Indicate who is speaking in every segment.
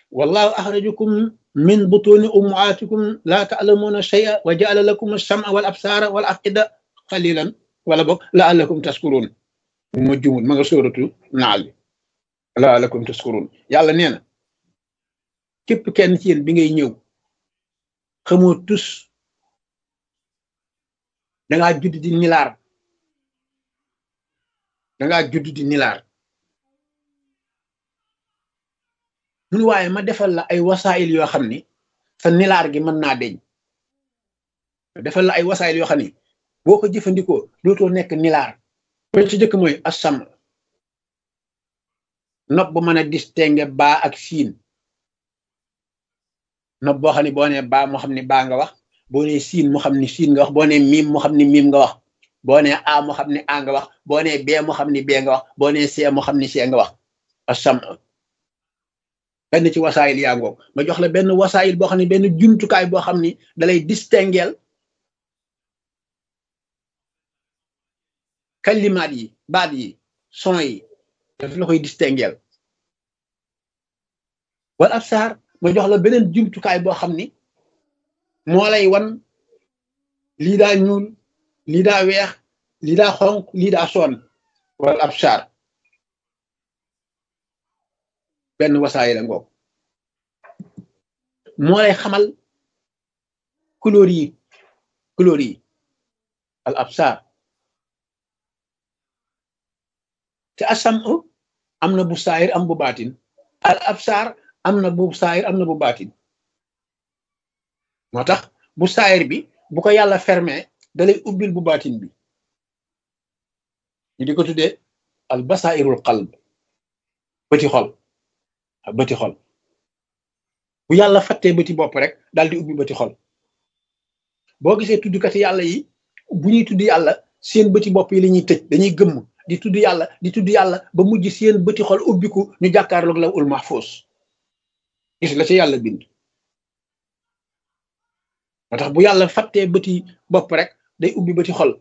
Speaker 1: wallahu axrajakum min butuni ummaatikum laa taalamuuna shay'a wa jaala lakum alsama wal absaara wal afida qalilan wala boog laallakum taskuruun ma jumul ma nga sóoratu naal bi laallakum taskuruun yàlla nee na képp kenn ci yéen bi ngay ñëw xamoo tus dangaa judd di nilaar dangaa judd di nilaar mun waaye ma defal la ay wasaayil yoo xam ni sa nilaar gi mën naa deñ defal la ay wasaayil yoo xam ni boo ko jëfandikoo dootoo nekk nilaar ba ci jëkk mooy assam nopp bu mën a distinguer baa ak siin nopp boo xam ne boo nee baa moo xam ne baa nga wax boo nee siin moo xam ne siin nga wax boo nee miim moo xam ne miim nga wax boo nee a moo xam ne a nga wax boo nee bee moo xam ne bee nga wax boo nee see moo xam ne see nga wax assam benn ci wasaayil yaa ngoog ma jox la benn wasaayil boo xam ne benn jumtukaay boo xam ni dalay distingueel kalimaat yi baat yi son yi daf la koy distingueel wala ab saar ma jox la beneen jumtukaay boo xam ni moo lay wan lii daa ñuul lii daa weex lii daa xonq lii daa soon wala ab saar benn wasaay la ngoog moo lay xamal couleur yi couleur yi al absar te asam am na bu saayir am bu baatin al absar am na bu saayir am na bu baatin moo tax bu saayir bi bu ko yàlla fermé dalay ubbil bu baatin bi ñu di ko tuddee al basairul qalb bëti xol bëti xol bu yàlla fattee bëti bopp rek daal di ubbi bëti xol boo gisee tuddkati yàlla yi bu ñuy tudd yàlla seen bëti bopp yi la ñuy tëj dañuy gëmm di tudd yàlla di tudd yàlla ba mujj seen bëti xol ubbiku ñu jàkkaarloog la ul mahfuus gis la ci yàlla bind moo tax bu yàlla fattee bëti bopp rek day ubbi bëti xol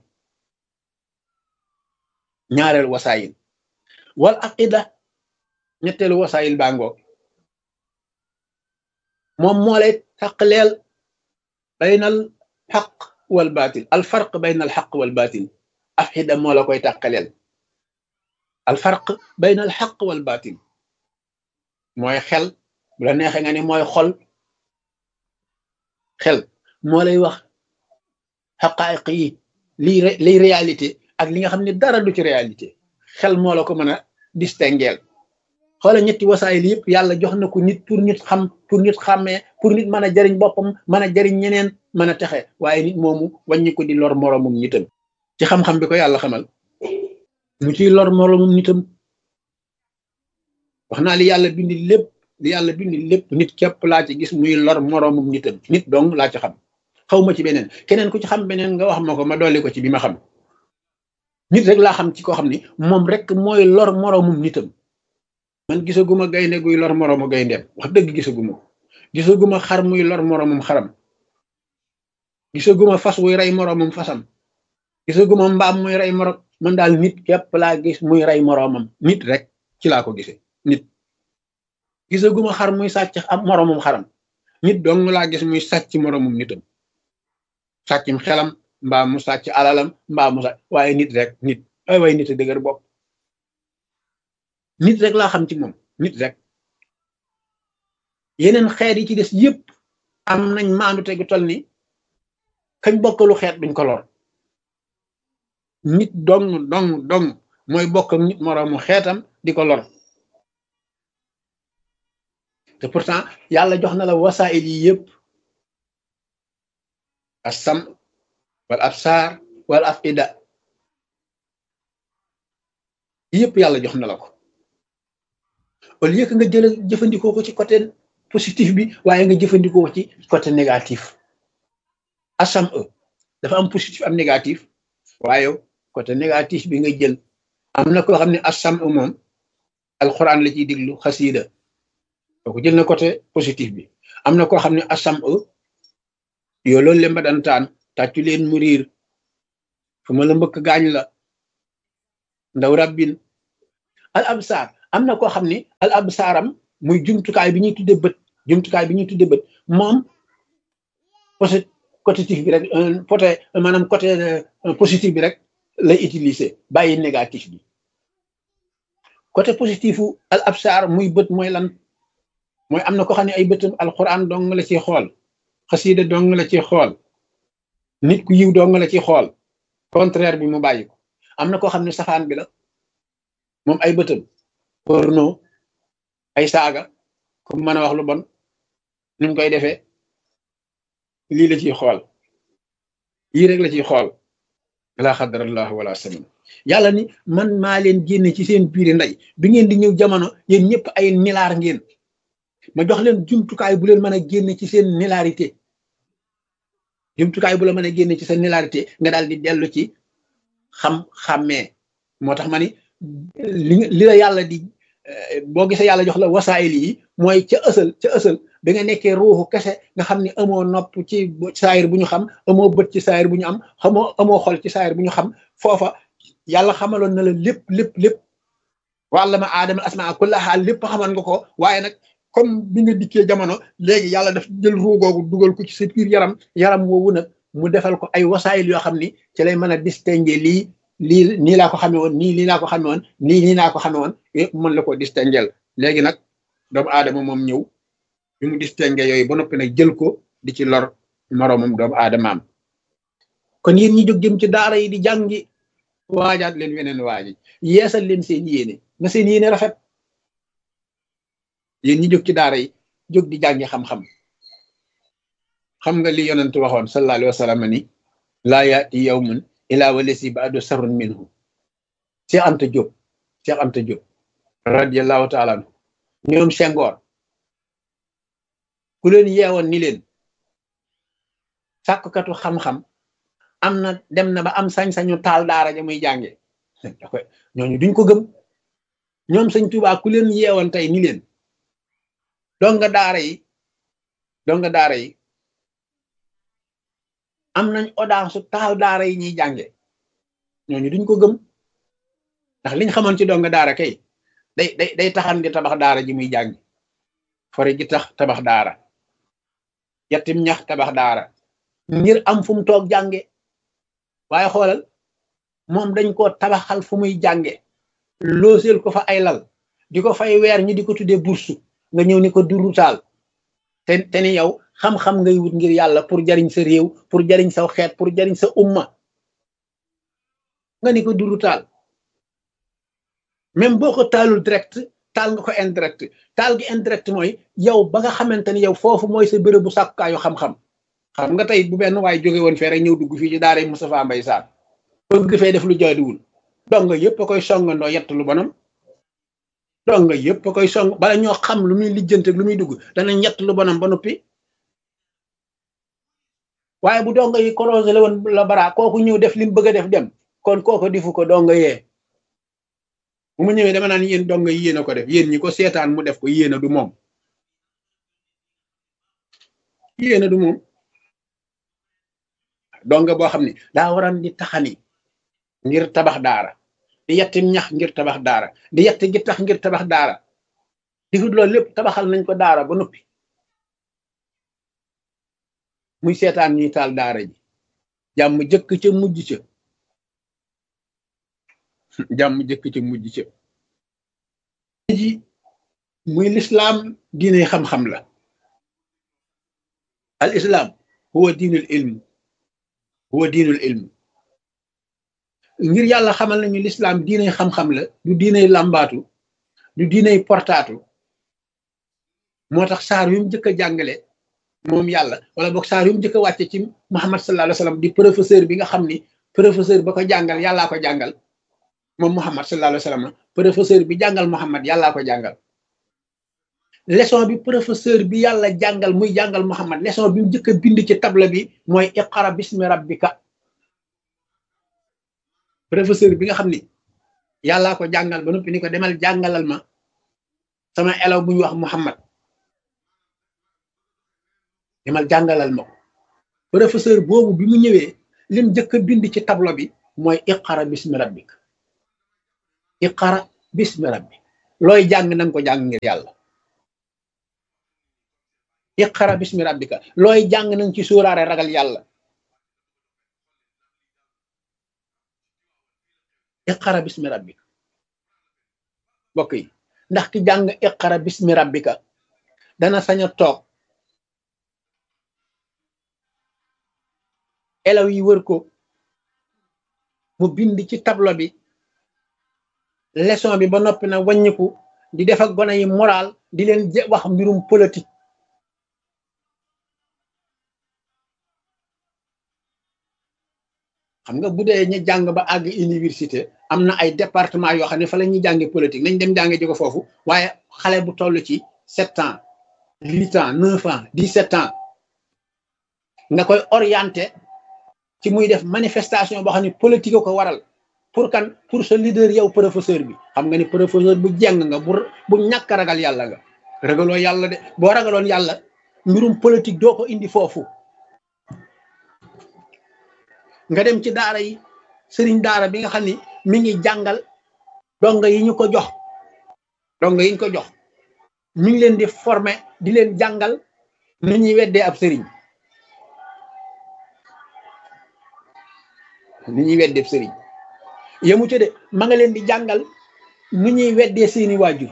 Speaker 1: ñaareel wasaayil wal aqida ñetteelu wasaayil baa ngoog moom moo lay taqleel baynal xaq wal baatil al farq bayna al xaq wal baatil afxida moo la koy taqaleel al farq bayna al xaq wal baatil mooy xel bu la neexee nga ni mooy xol xel moo lay wax xaqaayiq yi lii liy réalité ak li nga xam ne dara du ci réalité xel moo la ko mën a distingueel xoola ñetti wasaayil yëpp yàlla jox na ko nit pour nit xam pour nit xàmmee pour nit mën a jariñ boppam mën a jariñ ñeneen mën a texe waaye nit moomu wàññi ko di lor moroomum nitam ci xam-xam bi ko yàlla xamal mu ciy lor moroomum nitam wax naa li yàlla bindi lépp li yàlla bindi lépp nit képp laa ci gis muy lor moroomum nitam nit dong laa ci xam xaw ma ci beneen keneen ku ci xam beneen nga wax ma ko ma dolli ko ci bi ma xam nit rek laa xam ci koo xam ni moom rek mooy lor moroomum nitam man gisaguma gaynde guy lor moroomu gayndeem wax dëgg gisaguma ko gisaguma xar muy lor moroomum xaram gisaguma fas wuy rey moroomum fasam gisaguma mbaam muy rey moroom man daal nit képp laa gis muy rey moroomam nit rek ci laa ko gisee nit gisaguma xar muy sàcc am moroomum xaram nit dong laa gis muy sàcc moroomum nitam sàccum xelam mbaa mu sàcc alalam mbaa mu sàcc waaye nit rek nit ay waaye nit a dëgër bopp nit rek laa xam ci moom nit rek yeneen xeet yi ci des yépp am nañ maandu tegu tol ni kañ bokkalu xeet duñ ko lor nit dong dong dong mooy bokk ak nit moroomu xeetam di ko lor te pourtant yàlla jox na la wasaayil yi yépp assam wal absaar wal afida yépp yàlla jox na la ko au lieu que nga jël jëfandikoo ko ci côté positif bi waaye nga jëfandikoo ko ci côté négatif asam e dafa am positif am négatif waaye côté négatif bi nga jël am na koo xam ne asam e moom alxuraan la ciy diglu xasiida kooku jël na côté positif bi am na koo xam ne asam e yoo loolu lemba dantaan tàccu leen mu riir fu ma la mbëkk gaañ la ndaw rabbin al absaar am na koo xam ni al absaaram muy jumtukaay bi ñuy tudde bët jumtukaay bi ñuy tudde bët moom positif bi rek côté maanaam côté positif bi rek lay utiliser bàyyi négatif bi côté positifu al absar muy bët mooy lan mooy am na ko xam ne ay bëtam alquran dong la ciy xool xasida dong la ciy xool nit ku yiw dong la ciy xool contraire bi mu bàyyi ko am na koo xam ne safaan bi la moom ay bëtam porno ay saaga comme mën a wax lu bon ni mu koy defee lii la ciy xool yii rek la ciy xool laa xadarallahu wala samin yàlla ni man maa leen génne ci seen biiri ndey bi ngeen di ñëw jamono yéen ñëpp ay nilaar ngeen ma jox leen jumtukaay bu leen mën a génne ci seen nilarité jumtukaay bu la mën a génne ci seen nilarité nga daal di dellu ci xam-xàmmee moo tax ma ni li li la yàlla di boo gisee yàlla jox la wasaayil yi mooy ca ësal ca ësal bi nga nekkee ruuxu kese nga xam ne amoo nopp ci saayir bu ñu xam amoo bët ci saayir bu ñu am xamoo amoo xol ci saayir bu ñu xam foofa yàlla xamaloon na la lépp lépp lépp wàlla ma aadama asmaa kullaha lépp xamal nga ko waaye nag comme bi nga dikkee jamono léegi yàlla daf jël ruu googu dugal ko ci sa biir yaram yaram woowu nag mu defal ko ay wasaayil yoo xam ni ci lay mën a distinguer lii lii nii laa ko xamee woon nii lii laa ko xamee woon nii nii laa ko xamee woon yëpp mën la ko distinguer léegi nag doomu aadama moom ñëw bi mu distinguer yooyu ba noppi nag jël ko di ci lor moroomam doomu aadamaam kon yéen ñi jóg jëm ci daara yi di jàngi waajaat leen weneen waaji yeesal leen seen yéene na seen yéene rafet yéen ñi jóg ci daara yi jóg di jàngi xam-xam xam nga li yonent waxoon sallallahu alayhi wa sallam ni laa yaati yawmun ilaa walasi baadu sarrun minhu Cheikh Anta Diop Cheikh Anta Diop radiallahu taala anhu ñoom Senghor ku leen yeewoon ni leen sàkkukatu xam-xam am na dem na ba am sañ-sañu taal daara ja muy jànge ñooñu duñ ko gëm ñoom sëñ Tuubaa ku leen yeewoon tey ni leen donga daara yi donga daara yi am nañ audace su taal daara yi ñuy jànge ñooñu duñ ko gëm ndax liñ xamoon ci donga daara kay day day day taxan di tabax daara ji muy jàngi fore ji tax tabax daara yettim ñax tabax daara ngir am fu mu toog jànge waaye xoolal moom dañ ko tabaxal fu muy jànge looseel ko fa ay lal di ko fay weer ñi di ko tuddee bursu nga ñëw ni ko duru taal te te ni yow xam-xam ngay wut ngir yàlla pour jariñ sa réew pour jariñ sa xeet pour jariñ sa umma nga ni ko duru taal même boo ko taalul direct taal nga ko indirect taal gi indirect mooy yow ba nga xamante ni yow foofu mooy sa béréb bu sàkkaayu xam-xam xam nga tey bu benn waay jóge woon fee rek ñëw dugg fii ci daara Moustapha Mbaye Sarr bëgg fee def lu jaaduwul donga yëpp a koy songandoo yett lu bonam donga yëpp a koy song bala ñoo xam lu muy lijjante lu muy dugg dana ñett lu bonam ba noppi waaye bu donga yi korosé la woon la bara kooku ñëw def li mu bëgg a def dem kon kooku difu ko donga yee bu mu ñëwee dama naan yéen donga yi yéen a ko def yéen ñi ko seetaan mu def ko yéen a du moom yéen a du moom donga boo xam ne daa waran di taxani ngir tabax daara di yetti ñax ngir tabax daara di yetti gi tax ngir tabax daara difut loolu lépp tabaxal nañ ko daara ba noppi muy seetaan ñuy taal daara ji jàmm jëkk ca mujj ca jàmm jëkk ca mujj ca ji muy lislaam diine xam-xam la al islam huwa diinul ilm huwa diinul ilm ngir yàlla xamal nañu lislaam diinay xam-xam la du diinay làmbaatu du diinay portaatu moo tax saar yu mu njëkk a jàngale moom yàlla wala boog saar yu mu njëkk a wàcce ci Muhammad sallallahu alayhi wa sallam di professeur bi nga xam ni professeur ba ko jàngal yàllaa ko jàngal moom Muhammad sallallahu alayhi wa sallam professeur bi jàngal Muhammad yàllaa ko jàngal leçon bi professeur bi yàlla jàngal muy jàngal Muhammad leçon bi mu njëkk a bind ci table bi mooy iqra bismi rabbika professeur bi nga xam ni yàllaa ko jàngal ba noppi ni ko demal jàngalal ma sama elaw bu ñu wax Muhammad demal jàngalal ma ko professeur boobu bi mu ñëwee lim njëkk a bind ci tableau bi mooy iqara bismi rabbik iqara bismi rabbik looy jàng nanga ko jàng ngir yàlla iqara bismi rabbika looy jàng nañ ci sóoraare ragal yàlla iqara bismi rabbika mbokk yi ndax ki jàng iqara bismi rabbika dana sañ a toog elaw yi wër ko mu bind ci tableau bi leçon bi ba noppi na wàññiku di def ak gone yi moral di leen wax mbirum politique xam nga bu dee ñu jàng ba àgg université am na ay département yoo xam ne fa la ñuy jànge politique nañ dem jànge ji ko foofu waaye xale bu toll ci sept ans huit ans neuf ans dix sept ans nga koy orienté ci muy def manifestation boo xam ne politique ko waral pour kan pour sa leader yow professeur bi xam nga ni professeur bu jeng nga bu bu ñàkk ragal yàlla nga ragaloo yàlla de boo ragaloon yàlla mbirum politique doo ko indi foofu nga dem ci daara yi sëriñ daara bi nga xam ni mi ngi jàngal donga yi ñu ko jox donga yi ñu ko jox mi ngi leen di former di leen jàngal nu ñuy weddee ab sëriñ nu ñuy weddee ab sëriñ yemu ci de ma nga leen di jàngal nu ñuy weddee seeni waajur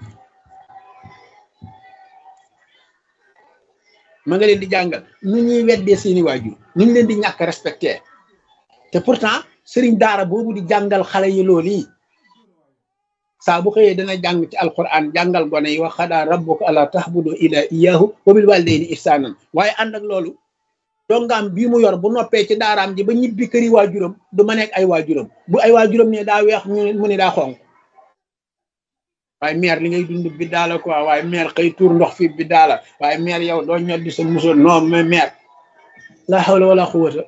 Speaker 1: ma nga leen di jàngal nu ñuy weddee seeni waajur nu ñu leen di ñàkk respecté te pourtant sëriñ daara boobu di jàngal xale yi loolu yi saa bu xëyee dana jàng ci alquran jàngal gone yi wax xadaa rabbuka ala tahbudu ila iyahu wa bil walidayni ihsanan waaye ànd ak loolu dongaam bii mu yor bu noppee ci daaraam ji ba ñibbi këri waajuram du ma nekk ay waajuram bu ay waajuram ne daa weex mu ne daa xonq waaye meer li ngay dund bi daala quoi waaye meer xëy tuur ndox fi bi daala waaye meer yow doo ñor di sa musoon non mais meer la hawla wala quwwata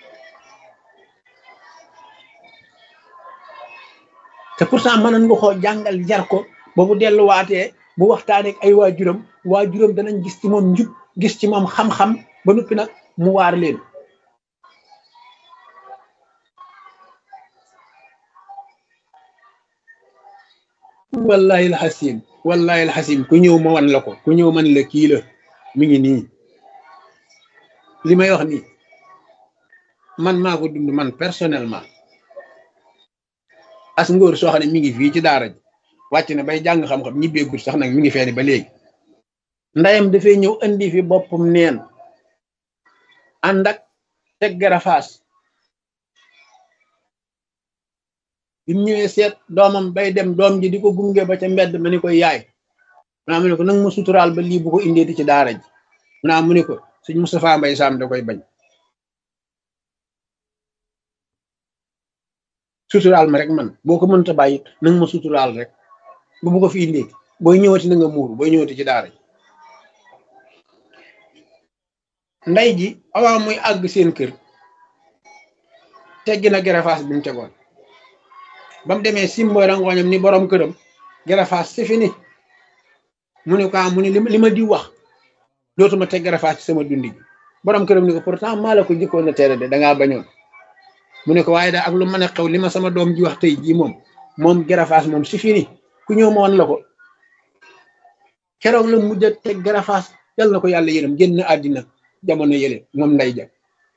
Speaker 1: te pourtant mënoon nga koo jàngal jar ko ba bu delluwaatee bu waxtaanee ak ay waajuram waajuram danañ gis ci moom njub gis ci moom xam-xam ba noppi nag mu waar leen wallahi alxasim wallahi alxasim ku ñëw ma wan la ko ku ñëw man la kii la mi ngi nii li may wax nii man maa ko dund man personnellement as ngóor soo xam ne mi ngi fii ci daara ji wàcc na bay jàng xam-xam ñibbeegul sax nag mi ngi feeni ba léegi ndayam dafay ñëw indi fi boppam neen ànd ak teg garafaas bi mu ñëwee seet doomam bay dem doom ji di ko gunge ba ca mbedd ma ni koy yaay mu mu ne ko nag ma suturaal ba lii bu ko indeeti ci daara ji mu naa mu ne ko sëñ Moustapha Mbay Sam da koy bañ suturaal ma rek man boo ko mënta bàyyi nanga ma suturaal rek bu bu ko fi indeeti booy ñëwati na nga muuru booy ñëwati ci daara ji nday ji avant muy àgg seen kër teggi na garafaas bi mu tegoon ba mu demee simboy rangooñam ni borom këram garafaas c'est fini mu ne ko mu ne li ma di wax dootuma teg garafaas ci sama dundi gi borom këram ni ko pourtant maa la ko jëkkoon na tere de dangaa bañoon mu ne ko waaye daal ak lu mën a xew li ma sama doom ji wax tey jii moom moom garafaas moom c'est fini ku ñëw ma woon la ko keroog la mujj a teg garafaas yal na ko yàlla yërëm génn àddina jamono yële moom nday ja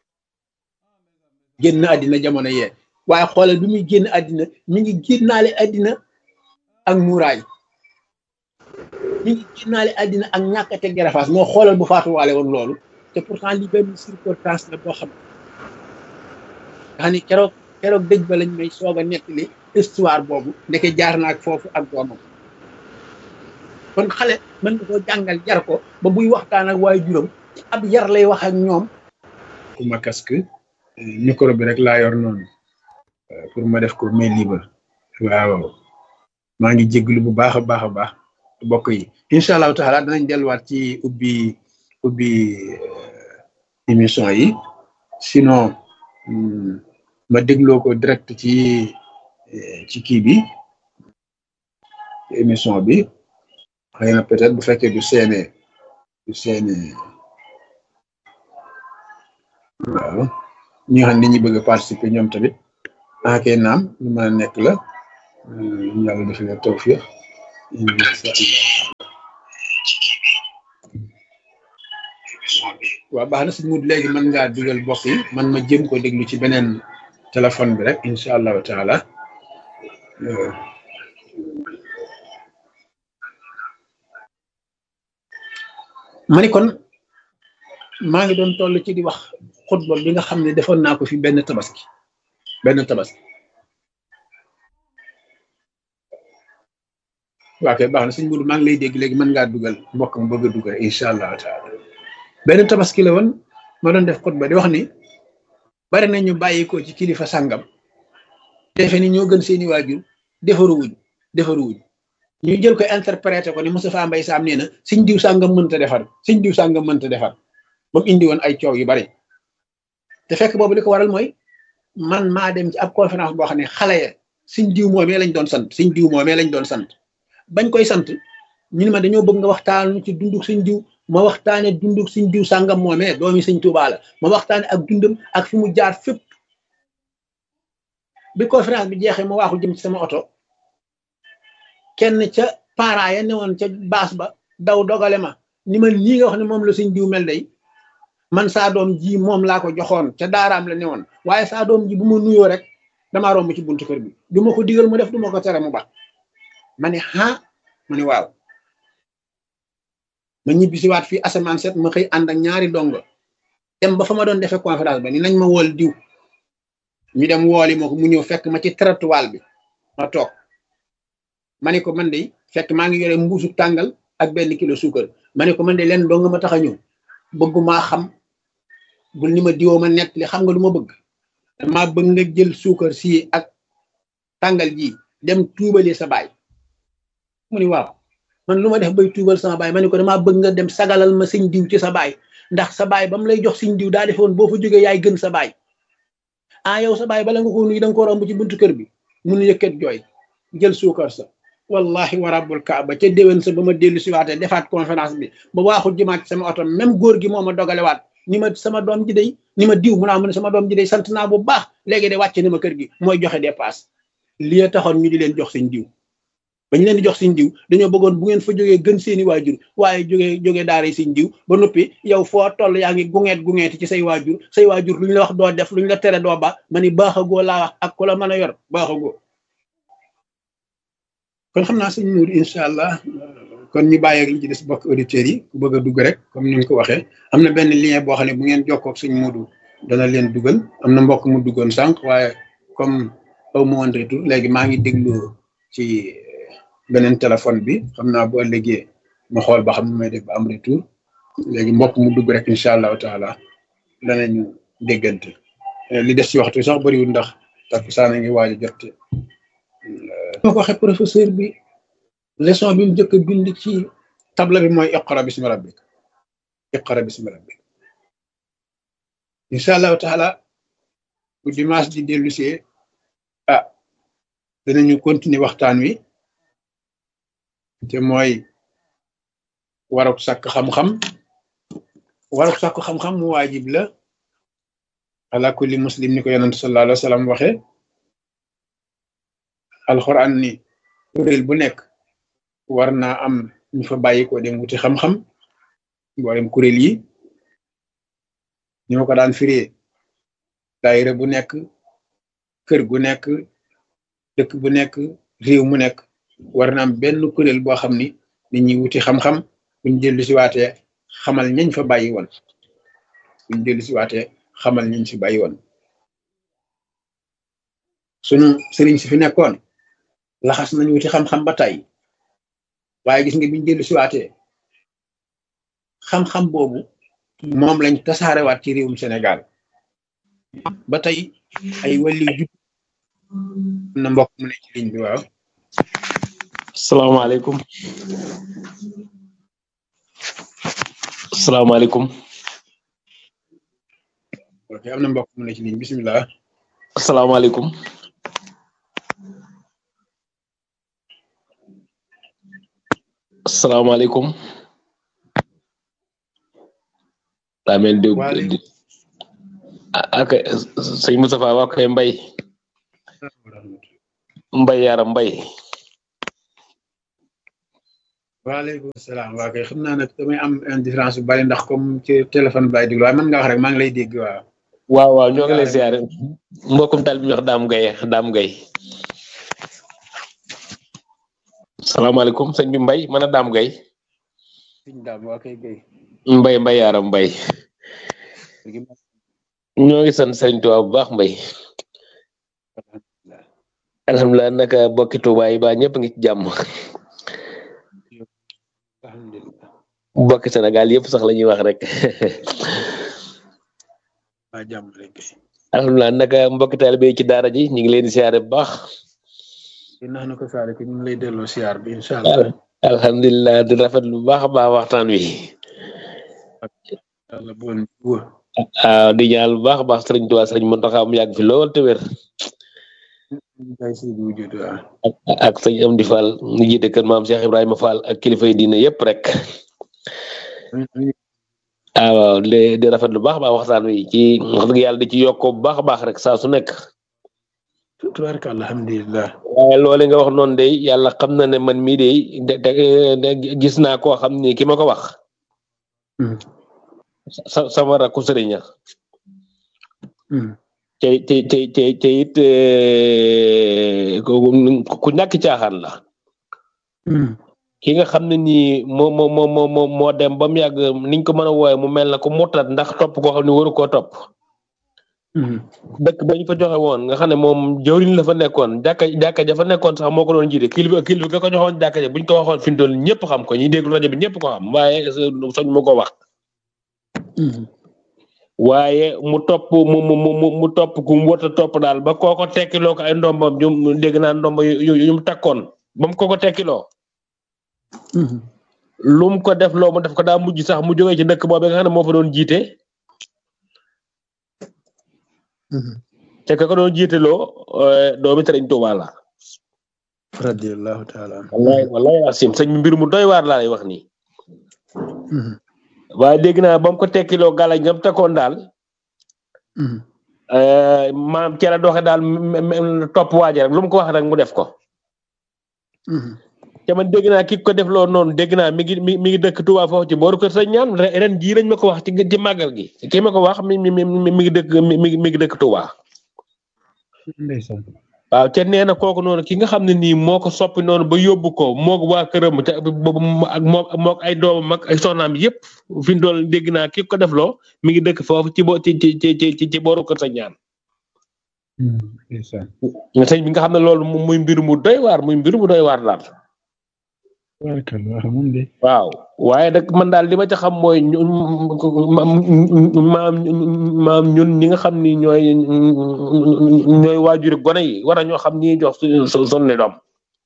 Speaker 1: génn àddina jamono yee waaye xoolal bi muy génn àddina mi ngi génnaale àddina ak muuraay mi ngi génnaale àddina ak ñàkk a teg garafaas moo xoolal bu faatuwaale woon loolu te pourtant li benn circonstance la boo xam nga xam ni keroog keroog dëj ba lañ may soog a nettali histoire boobu ndeke jaar na ak foofu ak doomam kon xale mën nga koo jàngal jar ko ba buy waxtaan ak waaye juróom ab yar lay wax ak ñoom ku ma casque micro bi rek laa yor noonu pour ma def ko mais libre waaw maa ngi jéglu bu baax a baax a baax bokk yi incha allahu taala danañ delluwaat ci ubbi ubbi émission yi sinon ma dégloo ko direct ci ci kii bi émission bi xëy na peut-être bu fekkee du seene du seene waaw ñi nga xam ne ñi bëgg a participer ñoom tamit ah kay naam lu mën a nekk la yàlla def na tawfiq incha allah waaw baax na sëñ Moudou léegi mën ngaa dugal bokk yi man ma jëm ko déglu ci beneen téléphone bi rek incha allahu taala ma ni kon maa ngi doon toll ci di wax xutba bi nga xam ne defoon naa ko fi benn tabaski benn tabaski waa kay baax na sëñ Moudou maa ngi lay dégg léegi mën ngaa dugal mbokk mu bëgg a dugal incha allahu taala benn tabaski la woon ma doon def xutba di wax ni bari na ñu bàyyi ko ci kilifa sàngam defe ni ñoo gën seeni waajur defaruwuñ defaruwuñ ñu jël ko interprété ko ni Moustapha Mbaye Sam nee na siñ diw sàngam mënta defar siñ diw sàngam mënta defar ba mu indi woon ay coow yu bari te fekk boobu li ko waral mooy man maa dem ci ab conférence boo xam ne xale ya siñ diw moomee lañ doon sant siñ diw moomee lañ doon sant bañ koy sant ñu ne ma dañoo bëgg nga waxtaan ci dunduk siñ diw ma waxtaane dunduk siñ diw sàngam moomee doomi siñ Tuubaa la ma waxtaane ak dundam ak fi mu jaar fépp bi conférence bi jeexee ma waaxu jëm ci sama oto kenn ca parents ya newoon ca baas ba daw dogale ma ni ma lii nga wax ne moom la siñ diw mel day man saa doom ji moom laa ko joxoon ca daaraam la newoon waaye saa doom ji bu ma nuyoo rek damaa romb ci buntu kër bi du ma ko digal mu def du ma ko tere mu ba ma ne ah ma ne waaw ma ñibbi si waat fii asamaan set ma xëy ànd ak ñaari dongo dem ba fa ma doon defee conférence ba ni nañ ma wool diw ñu dem wooli ma ko mu ñëw fekk ma ci trottoir bi ma toog ma ne ko man de fekk maa ngi yore mbuusu tàngal ak benn kilo suukar ma ne ko man de leen dong ma tax a ñëw bëggumaa xam bul ni ma diwoo ma nett li xam nga lu ma bëgg dama bëgg nga jël suukar si ak tàngal ji dem tuubali sa baay mu ni waaw man lu ma def bay tuubal sama baay ma ne ko damaa bëgg nga dem sagalal ma sëñ diw ci sa baay ndax sa baay ba mu lay jox sëñ diw daa defoon boo fa jógee yaay gën sa baay ah yow sa baay bala nga ko nuyu da nga ko romb ci buntu kër bi mun yëkkat jooy jël suukar sa wallahi wa rabbul kaaba ca déwén sa ba ma dellu si waatee defaat conférence bi ba waaxul jëmaat sama oto même góor gi moo ma dogalewaat ni ma sama doom ji day ni ma diw mu naa mu ne sama doom ji day sant naa bu baax léegi de wàcce na ma kër gi mooy joxe dépasse lii taxoon ñu di leen jox seen diw ba ñu leen di jox seen diw dañoo bëggoon bu ngeen fa jógee gën seeni waajur waaye jógee jógee daara seen diw ba noppi yow foo toll yaa ngi gungeet gungeeti ci say waajur say waajur lu ñu la wax doo def lu ñu la tere doo ba ma ni baaxagoo laa wax ak ku la mën a yor baaxagoo kon xam naa sëñ Nour incha allah kon ñu bàyyi ak li ci des bokk auditeurs yi ku bëgg a dugg rek comme ni nga ko waxee am na benn lien boo xam ne bu ngeen jokkoo ak sëñ Modou dana leen dugal am na mbokk mu duggoon sànq waaye comme aw ma woon retour léegi maa ngi déglu ci beneen téléphone bi xam naa bu ëllëgee ma xool ba xam ne may def ba am retour léegi mbokk mu dugg rek incha allahu taala danañu déggante li des ci waxtu sax bëriwul ndax takkusaan a ngi waaj a jot moo ko waxee professeur bi leçon bi mu njëkk a bind ci table bi mooy iqra bismi rabbik iqra bismi rabbik incha allahu taala bu dimanche di dellu see ah danañu continuer waxtaan wi te mooy waruk sàkk xam-xam waruk sàkk xam-xam mu waajib la ala kulli muslim ni ko yonent sallallahu alayhi wa sallam waxe alxuraan ni kuréel bu nekk war naa am ñu fa bàyyi ko dem wuti xam-xam mboolem kuréel yi ñu ma ko daan firee daayira bu nekk kër gu nekk dëkk bu nekk réew mu nekk war na am benn kuréel boo xam ni nit ñi wuti xam-xam buñ dellu si waatee xamal ñañ fa bàyyi woon buñ dellu si waatee xamal ñañ fi bàyyi woon sunu sëriñ si fi nekkoon laxas nañ wuti xam-xam ba tey waaye gis nga biñ dellu si waatee xam-xam boobu moom lañ tasaarewaat ci réewum Sénégal ba tey ay wàllu jub na mbokk mu ne ci ligne bi waaw
Speaker 2: salaamaaleykum salaamaaleykum
Speaker 1: ok am na mbokk mu ne ci ligne bisimilah
Speaker 2: salaamaaleykum salaamaaleykum daa mel di ak sëñ Moustapha waa koy mbay mbay yaram mbay
Speaker 1: waaleykum salaam waa kay xam naa nag damay am indifférence bu bari ndax comme ci téléphone bi laay déglu waaye mën nga wax rek maa ngi lay dégg waaw.
Speaker 2: waaw waaw ñoo ngi lay siyaare mbokkum tal bi ñu wax Dame Gueye Dame Gueye salaamaaleykum sëñ bi Mbay man a Dame Gueye
Speaker 1: sëñ Dame waa kay Gueye.
Speaker 2: Mbay Mbay yaaram Mbay ñoo ngi sant Sëriñ Tuubaa bu baax Mbay alhamdulilah naka bokki Tuubaa yi ba ñëpp ngi ci jàmm
Speaker 1: alhamdulilah.
Speaker 2: bokki Sénégal yëpp sax la ñuy wax rek
Speaker 1: waa jàmm rek.
Speaker 2: alhamdulilah naka mbokki taalibe yi ci daara ji ñu ngi leen di siyaare bu baax
Speaker 1: di nax na ko saare ko ñu ngi lay delloo siyaar bi incha allah.
Speaker 2: alhamdulilah di rafet lu baax a baax waxtaan wi
Speaker 1: yàlla bon wóor.
Speaker 2: waaw di ñaan bu baax a baax Sëriñ Tuubaa Sëriñ Muntaxa mu yàgg fi lool te wér
Speaker 1: kay si wujud waaw.
Speaker 2: ak ak sëñ Amdi Fall ñu jiite kër maam Cheikh Ibrahima Fall ak kilifa yi diine yëpp rek ah waaw di di rafet lu baax a baax waxtaan wi ci wax dëgg yàlla di ci yokkoo bu baax a baax rek saa su nekk
Speaker 1: tubaarka alhamdulilah.
Speaker 2: waaye loole nga wax noonu de yàlla xam na ne man mii de de gis naa koo xam ni ki ma ko wax sa sama rakku sëriñ te te te te te it ku ñàkk caaxaan la ki nga xam ne nii moo moo moo moo moo dem ba mu yàgg niñ ko mën a wooye mu mel na ko murtat ndax topp koo xam ne waru koo topp dëkk ba ñu fa joxe woon nga xam ne moom jawriñ la fa nekkoon jàkka jàkka ja fa nekkoon sax moo ko doon jiite kilifa kilifa ga ko joxoon jàkka ja buñ ko waxoon fi mu toll ñëpp xam ko ñi déglu rajo bi ñëpp ko xam waaye soñ mu ko wax waaye mu topp mu mu mu mu topp ku mu wërta topp daal ba kooko tekkiloo ko ay ndombam ñu dégg naa ndomba yu yu mu takkoon ba mu kooko tekkiloo lu mu ko def loo mu def ko daa mujj sax mu jógee ci dëkk boobu nga xam ne moo fa doon jiite te ka ko doon jiite loo doomi Sëriñ Tuubaa la
Speaker 1: radiyallahu taala
Speaker 2: wallahi wallahi asim sëñ mbir mu doy waar laa lay wax nii waaye dégg naa ba mu ko tekkiloo gàllañ ngam tekkoon daal maam ci la doxe daal topp waaje rek lu mu ko wax rek mu def ko te man dégg naa ki ko def loo noonu dégg naa mi ngi mi mi ngi dëkk Touba foofu ci booru kër sëñ ñaan ren jii lañ ma ko wax ci ci màggal gi ki ma ko wax mi mi mi mi ngi dëkk mi mi ngi dëkk Touba.
Speaker 1: ndeysaan
Speaker 2: waaw te nee na kooku noonu ki nga xam ne nii moo ko soppi noonu ba yóbbu ko moog waa këram te boobu ak moom moog ay doomam ak ay soxnaam yëpp fi mu doon dégg naa ki ko def loo mi ngi dëkk foofu ci bo ci ci ci ci ci booru kër sëñ ñaan.
Speaker 1: ndeysaan
Speaker 2: sëñ bi nga xam ne loolu muy mbir mu doy waar muy mbir mu doy waar daal.
Speaker 1: tubaarkalla moom de
Speaker 2: waaw waaye nag man daal li ma ca xam mooy ñu maam maam ñun ñi nga xam ni ñooy ñooy waajuri gone yi war a ñoo xam ni jox suñu suñu doom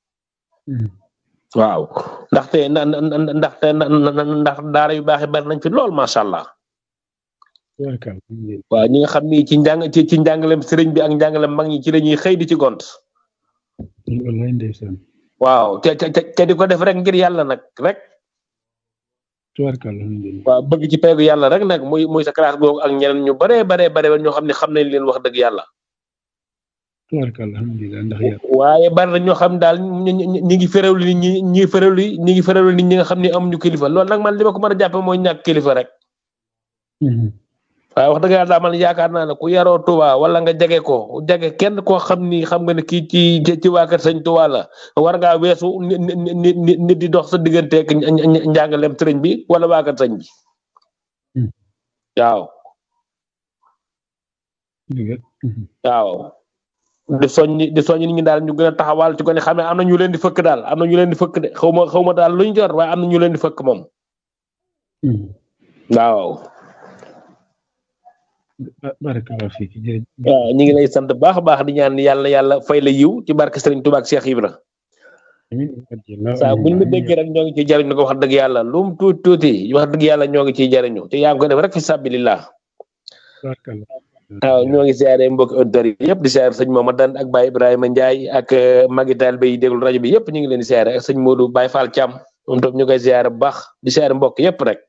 Speaker 2: waaw ndaxte na ndaxte ndax daara yu baax yi bari nañ fi lool macha allah
Speaker 1: tubaarkalla
Speaker 2: waaw ñi nga xam ni ci njàng ci ci njàngalem sëriñ bi ak njàngalem mag ñi ci la ñuy xëy di ci gont
Speaker 1: wallaay ndeysaan
Speaker 2: waaw te te te di ko def rek ngir yàlla nag rek
Speaker 1: tubaarkalla alhamdulilah
Speaker 2: waaw bëgg ci peegu yàlla rek nag muy muy sa classe googu ak ñeneen ñu baree baree bare ñoo xam ne xam nañ leen wax dëgg yàlla.
Speaker 1: tubaarkalla alhamdulilah ndax yàlla
Speaker 2: waaye bari na ñoo xam daal ñi ñi ñi ngi féréwlu nit ñi ñi féréwlu ñi ngi féréwlu nit ñi nga xam ne amuñu kilifa loolu nag man li ma ko mën a jàppe mooy ñàkk kilifa rek. waaye wax dëgg yàlla daal man yaakaar naa ne ku yaroo Touba wala nga jege ko jege kenn koo xam ni xam nga ne kii ci ci waa kër sëñ Touba la war ngaa weesu nit nit nit di dox sa digganteeg njàngalem sëriñ bi wala waa kër sëñ bi waaw. waaw di soññi di soññi nit ñi daal ñu gën a taxawal ci ko ne xam ne am na ñu leen di fëkk daal am na ñu leen di fëkk de xaw ma xaw ma daal luñ jor waaye am na ñu leen di fëkk moom waaw.
Speaker 1: barakallahu fiik jërëjëf
Speaker 2: waaw ñu ngi lay sant baax a baax di ñaan yàlla yàlla fay la yiw ci barke Serigne Touba ak Cheikh Ibra saa buñ la déggee rek ñoo ngi ciy jariñu ko wax dëgg yàlla lu mu tuuti tuuti wax dëgg yàlla ñoo ngi ciy jariñu te yaa ngi ko def rek fi sabilillah waaw ñoo ngi siyaare mbokki auditeurs yi yëpp di siyaare sëñ Mamadou ak Baye Ibrahima Ndiaye ak magi taalibe yi déglu rajo bi yëpp ñu ngi leen di siyaare ak sëñ Modou Baye Fall Thiam moom tam ñu koy siyaare bu baax di siyaare mbokk yëpp rek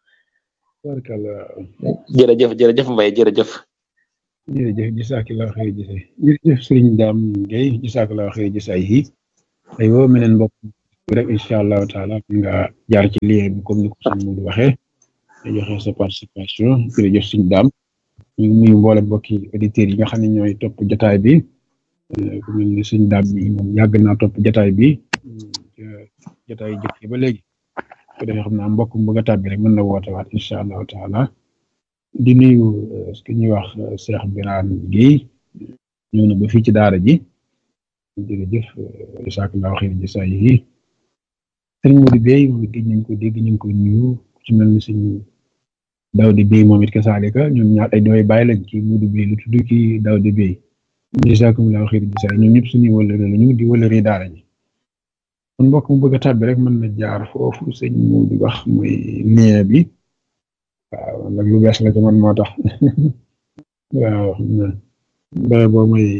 Speaker 2: jërëjëf jërëjëf Mbaye jërëjëf
Speaker 1: jërëjëf jazakallahu xëy jëse jërëjëf sëriñ Dame Gueye jazakallahu xëy jëse ay yi ay woo meneen mbokk rek incha allahu taala nga jaar ci lien bi comme ni ko sëñ Modou waxee nga joxe sa participation jërëjëf suñu daam ñu ngi nuyu mboole mbokki auditeurs yi nga xam ne ñooy topp jotaay bi ku mel ni suñu daam bi moom yàgg naa topp jotaay bi jotaay jëkk yi ba léegi ko defee xam naa mbokk mu bëgg a tàbbi rek mën na woote waat incha allahu taala di nuyu ce que ñuy wax Cheikh Birane Guèye ñëw na ba fii ci daara ji jërëjëf jazakallahu xayran jasaa yi sëriñ Modou Bey moom it ñu ngi ko dégg ñu ngi ko nuyu ku ci mel ni suñu Daouda Bey moom it kasaalika ñoom ñaar ay dooy bàyyi lañ ci Modou Bey lu tudd ki Daouda Bey jazakumullahu xayran jasaa ñoom ñëpp suñuy wëllëre la ñu di wëllëre daara ji kon mbokk mu bëgg a tàbbi rek mën na jaar foofu sëñ Modou wax mooy lien bi waaw nag lu bees la ci man moo tax waaw bare boo mooy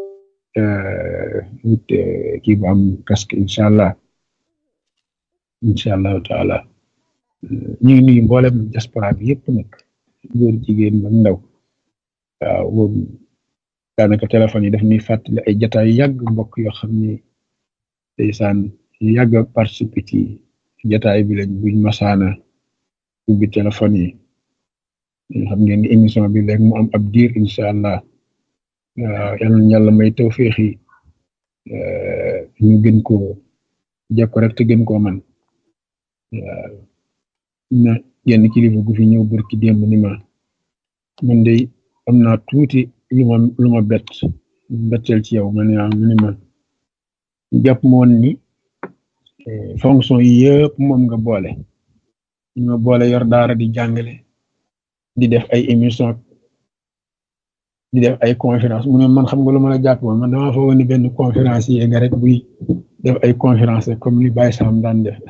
Speaker 1: wut kii bu am casque incha allah incha allahu taala ñu ngi nuyu mboolem diaspora bi yëpp nag góor jigéen ba ndaw waaw boobu daanaka téléphone yi daf ñuy fàttali ay jataay yàgg mbokk yoo xam ni ndeysaan yàgg a participer ci jataay bi lañ buñ masaana ubbi téléphone yi xam ngeen ni émission bi léegi mu am ab diir incha allah waaw yal na yàlla may tawféex yi ñu gën koo jekko rek te gën koo man waaw na genn kilifa gu fi ñëw barki démb ni ma man de am naa tuuti lu ma lu ma bett betteel ci yow ma ne mu ni ma jàpp moon ni fonction yi yëpp moom nga boole ñu ma boole yor daara di jàngale di def ay émission di def ay conférence mu ne man xam nga lu ma la jàpp woon man damaa foog ni benn conférence yi nga rek buy def ay conférence comme li Baye Sam daan def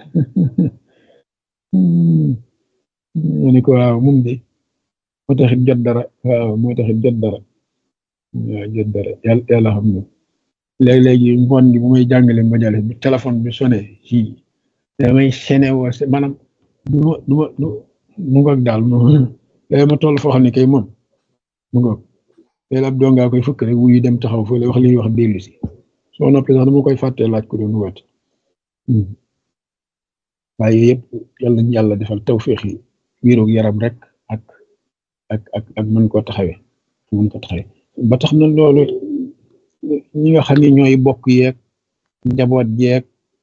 Speaker 1: mu ni ko waaw moom de moo taxit jot dara waaw moo taxit jot dara waaw jot dara yàlla yàlla xam na léegi-léegi ngoon gi bu may jàngale majalis bu téléphone bi sonné ci damay sene woo maanaam du ma du ma du mu ngoog daal léegi ma toll foo xam ne kay moom mu ngoog léegi ab dongaa koy fëkk rek wuyu dem taxaw fële wax li ñuy wax dellu si soo noppee sax dama koy fàttee laaj ko doon woote waaye yëpp yàlla nañu yàlla defal tawféex yi wéeroog yaram rek ak ak ak ak mën koo taxawee mën ko taxawee ba tax na loolu ñi nga xam ne ñooy bokk yeeg njaboot yeeg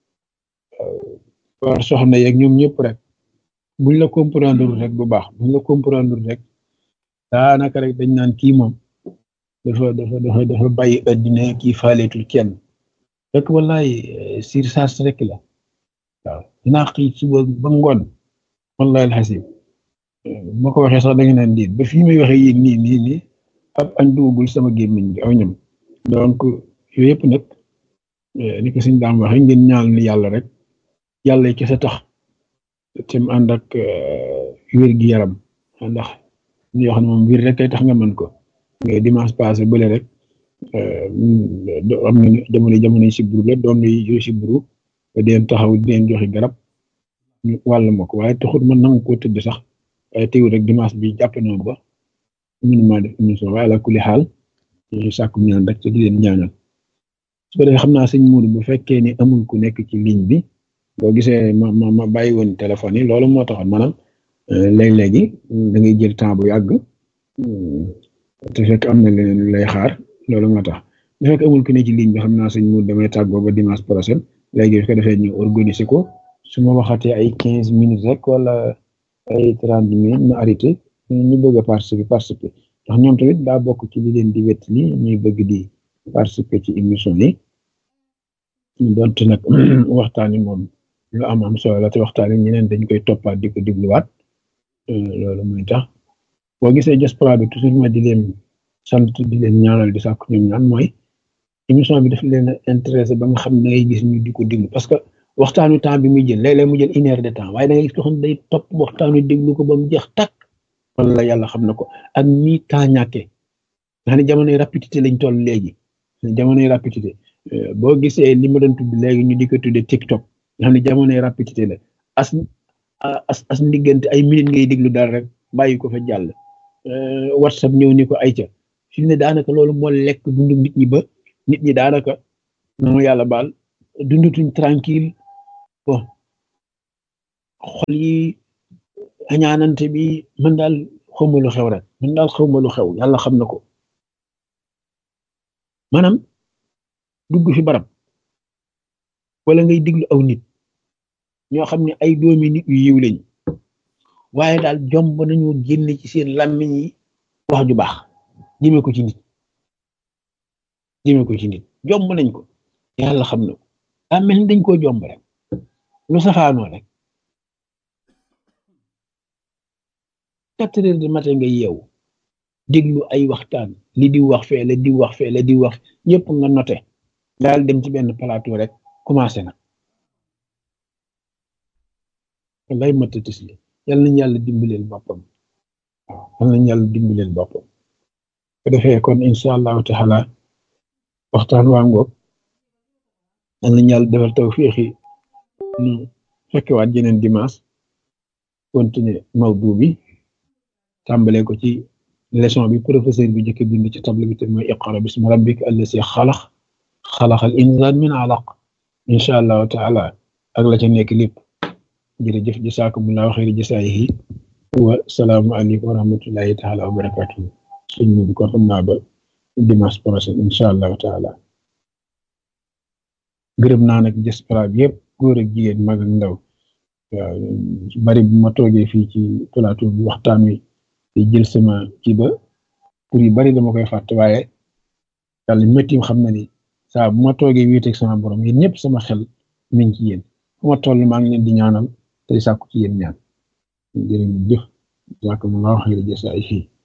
Speaker 1: war soxna yeeg ñoom ñëpp rek buñ la comprendre rek bu baax buñ la comprendre rek daanaka rek dañ naan kii moom dafa dafa dafa dafa bàyyi addina kii faaleetul kenn rek wallaay sir saas rek la waaw dinaa xëy suba ba ngoon wallahi alxasim ma ko waxee sax da nga naan diit ba fii may waxee yéen nii nii nii ab añ dugagul sama gémmiñ bi aw ñam donc yooyu yëpp nag ni ko suñ daam waxee ngeen ñaal ni yàlla rek yàlla kese tax te mu ànd ak wér gi yaram ndax ñu yoo xam ne moom wér rek kay tax nga mën ko nga dimanche passé bële rek am na jamono jamono si buru la doom yi si buru ba deen taxaw di leen joxe garab ñu wàll ma ko waaye taxut man nangu koo tëdd sax waaye teewul rek dimanche bi jàpp na ba mënu maa def émission waaye la kuli xaal ñu sàkku ñaan rek te di leen ñaanal su ko defee xam naa sëñ Mourou bu fekkee ni amul ku nekk ci ligne bi boo gisee ma ma ma bàyyi woon téléphone yi loolu moo taxoon maanaam léeg-léegi da ngay jël temps bu yàgg te fekk am na leneen lay xaar loolu moo tax bu fekk amul ku ne ci ligne bi xam naa sëñ Mourou damay tàggoo ba dimanche prochain léegi su ko defee ñu organiser ko su ma waxatee ay quinze minutes rek wala ay trente minutes ma arrêté ñu bëgg a participer participer ndax ñoom tamit daa bokk ci li leen di wet ni ñuy bëgg di participer ci émission yi donte nag waxtaan yi moom lu am am solo la te waxtaan yi ñeneen dañ koy toppaat di ko dégluwaat loolu mooy tax boo gisee diaspora bi toujours ma di leen sant di leen ñaanal di sàkku ñoom ñaan mooy émission bi daf leen a intéressé ba nga xam ne ngay gis ñu di ko déglu parce que waxtaanu temps bi muy jël léeg-léeg mu jël une heure de temps waaye da ngay gis ko xam day topp waxtaanu déglu ko ba mu jeex tàkk wala yàlla xam na ko ak ñi temps ñàkkee nga xam ne jamonoy rapidité lañ toll léegi jamonoy rapidité boo gisee li ma doon tudd léegi ñu di ko tuddee TikTok nga xam ne jamonoy rapidité la as as as ndiggante ay minutes ngay déglu dara rek bàyyi ko fa jàll WhatsApp ñëw ni ko ay ca fi mu ne daanaka loolu moo lekk dundu nit ñi ba nit ñi daanaka na ma yàlla baal dundutuñ tranquille xol yi añaanante bi man daal xawma lu xew rek man daal xawma lu xew yàlla xam na ko maanaam dugg fi barab wala ngay diglu aw nit ñoo xam ne ay doomi nit yu yiw lañ waaye daal jomb nañu génne ci seen làmmiñ yi wax ju baax jëme ko ci nit jëme ko ci nit jomb nañ ko yàlla xam na ko daa mel ni dañ koo jomb rek lu safaanoo rek quatre heures de matin nga yeewu déglu ay waxtaan li di wax fee la di wax fee la di wax ñëpp nga noté daal dem ci benn plateau rek commencé na lay matatis li yal nañ yàlla dimbaleel boppam waaw yal nañ yàlla dimbaleel boppam ko defee kon incha allahu taala waxtaan waa ngoog yal nañ yàlla defal tawfiixi nu fekkewaat jeneen dimanche continuer mawdu bi tàmbalee ko ci leçon bi professeur bi jëkk bind ci table bi te mooy iqra bismi rabbika allasi xalax xalaxal insaan min alaq incha allahu taala ak la ca nekk lépp jërëjëf jasaakumullahu xayri jasaayihi wa salaamu aleykum wa rahmatullahi taala wa barakatuhu sëñ bi kon xam naa ba dimanche prochain incha allahu taala gërëm naa nag diaspora bi yëpp góor ak jigéen mag ak ndaw waaw bari bu ma toogee fii ci plateau bi waxtaan wi te jël sama ci ba pour yu bari dama koy fàtte waaye yàlla méttim xam na ni saa bu ma toogee wéeteeg sama borom yéen ñëpp sama xel mi ngi ci yéen fu ma toll maa ngi leen di ñaanal tey sàkku ci yéen ñaan jërë ngeen jëf jàkk mu laa xëy na jësa ay fii